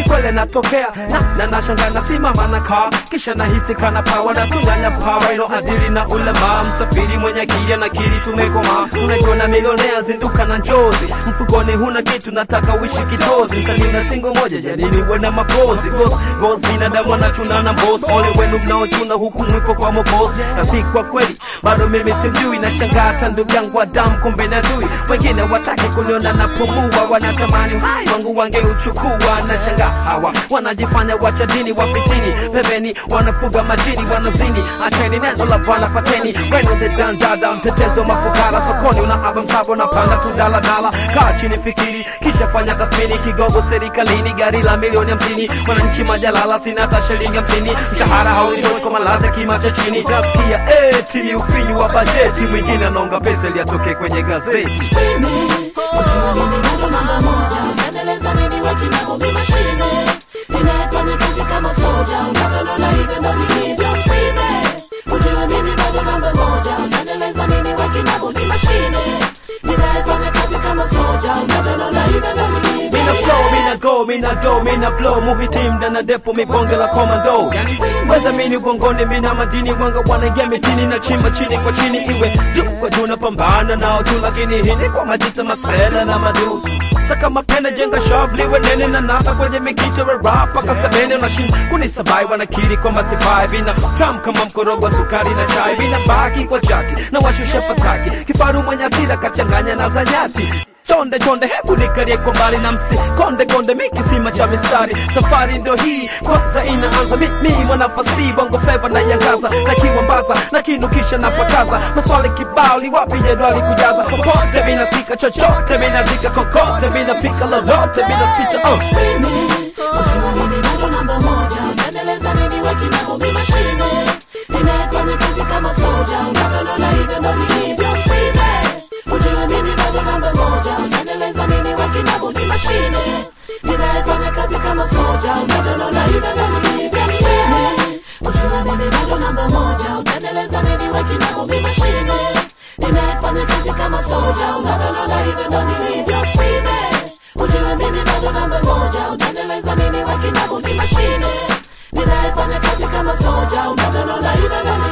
kwele natokea na na nashanga nasimama na kaa kisha nahisi kana pawa na tunyanya pawa ino adili na ulema msafiri mwenye akili na kiri tumekoma unajiona milionea zinduka na njozi mfukoni huna kitu nataka uishi kitozi msanii na singo moja janini uwe na mapozi Ghost, ghost binadamu wanachuna na boss ole wenu mnaochuna huku mwipo kwa mobos rafiki kwa kweli bado mimi simjui na shangaa hata ndugu yangu wa damu kumbe na dui wengine wataki kuniona napumua wanatamani uhai wangu wangeuchukua na shangaa hawa wanajifanya wacha dini wafitini pembeni wanafuga majini wanazini acheni neno la bwana pateni wenu the dandada mtetezo mafukara sokoni una aba msabo na panda tu daladala kaa chini fikiri kisha fanya tathmini kigogo serikalini gari la milioni hamsini mwananchi majalala sina hata shilingi hamsini mshahara haunitoshi kwa malazi ya kima cha chini tasikia eti ni ufinyu wa bajeti mwingine anaonga pesa ili atoke kwenye gazeti Spini, ujua mimi bado namba moja Unaendeleza nini wakinamo mi mashine Ninayefanya kazi kama soja Unavyonona hivyo ndo nilivyo Spini, ujua mimi bado namba moja Unaendeleza nini wakinamo mi mashine Ninayefanya kazi kama soja Unavyonona hivyo ndo nilivyo Mina flow, mina go, mina do, mina blow Muhitim ndana depo mibonge la komando Yani weza mini ugongoni mina madini Wanga wanaingia mitini na chimba chini kwa chini Iwe juu kwa juu napambana nao tu Lakini hii ni kwa majita masela na madu Saka mapenda jenga shavli nene na nata kwenye mikito ya rap Paka sabene unashin kunisabai wanakiri kwamba sifai Vina tam kama mkorogo wa sukari na chai Vina baki kwa chati na washusha fataki Kifaru mwenye asira kachanganya na zanyati chonde chonde hebu nikarie kwa mbali na msi konde konde mikisima cha mistari safari ndo hii kwanza inaanza mimi mwanafasi bongo fleva na yangaza na kiwambaza na kinukisha na pakaza maswali kibao ni wapi jedwali kujaza popote mina spika chochote mina jika kokote mina fika lolote mina spita oh. Spini, ujua mimi bado namba moja Unaendeleza nini wakinamo mi mashine Ninayefanya kazi kama soja Unavyonona hivyo ndo nilivyo Spini, ujua mimi bado namba moja Unaendeleza nini wakinamo mi mashine Ninayefanya kazi kama soja Unavyonona hivyo ndo nilivyo Spini, ujua mimi bado namba moja Unaendeleza nini wakinamo mi mashine Ninayefanya kazi kama soja Unavyonona hivyo ndo nilivyo Spini, Ujue mimi bado namba moja Utaendeleza nini wakinabo ni mashine Ninayefanya kazi kama soja Unavyonona hivyo ndo